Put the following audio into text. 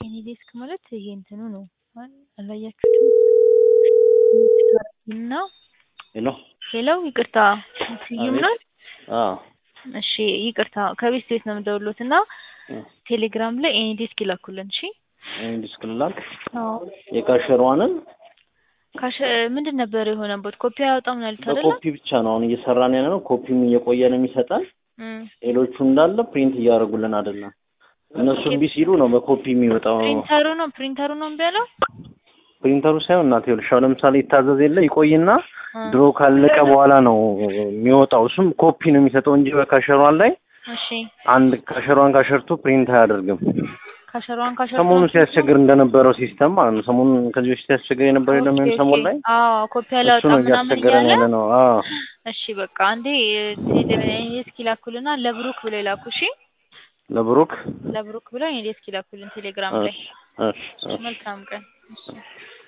የኔ ዴስክ ማለት ይሄ እንትኑ ነው አላያችሁትም? እና ሄሎ ሄሎ ይቅርታ ስዩም ነው? አዎ እሺ ይቅርታ ከቤት ቤት ነው የምደውልዎት እና ቴሌግራም ላይ ኤኒ ዴስክ ይላኩልን እሺ ይሄን ዲስክ ልላክ አዎ የካሸሯንን ካሽ ምንድን ነበር የሆነበት ኮፒ አያወጣም ነው ያሉት አይደለ በኮፒ ብቻ ነው አሁን እየሰራን ያለ ነው። ኮፒም እየቆየ ነው የሚሰጠን። እም ሌሎቹ እንዳለ ፕሪንት እያደረጉልን አይደለም። እነሱ እምቢ ሲሉ ነው በኮፒ የሚወጣው። ፕሪንተሩ ነው ፕሪንተሩ ነው እምቢ ያለው ፕሪንተሩ ሳይሆን እናቴ ይኸውልሽ አሁን ለምሳሌ ይታዘዝ የለ ይቆይና እ ድሮ ካለቀ በኋላ ነው የሚወጣው። እሱም ኮፒ ነው የሚሰጠው እንጂ በካሸሯን ላይ እሺ አንድ ካሸሯን ካሸርቱ ፕሪንት አያደርግም። ካሸሯን ካሸሯን ሰሞኑን ሲያስቸግር እንደነበረው ሲስተም ማለት ነው። ሰሞኑን ከዚህ በፊት ሲያስቸግር የነበረው የለም ይሄን ሰሞን ላይ አዎ ኮፒ እሱ አላወጣም ነው ምናምን እያስቸገረን እያለ ያለ ነው። አዎ እሺ በቃ አንዴ ዴስክ ይላኩልና ለብሩክ ብለው ይላኩ እሺ ለብሩክ ለብሩክ ብለው ዴስክ ይላኩልን ቴሌግራም ላይ እሺ እሺ እሺ መልካም ቀን እሺ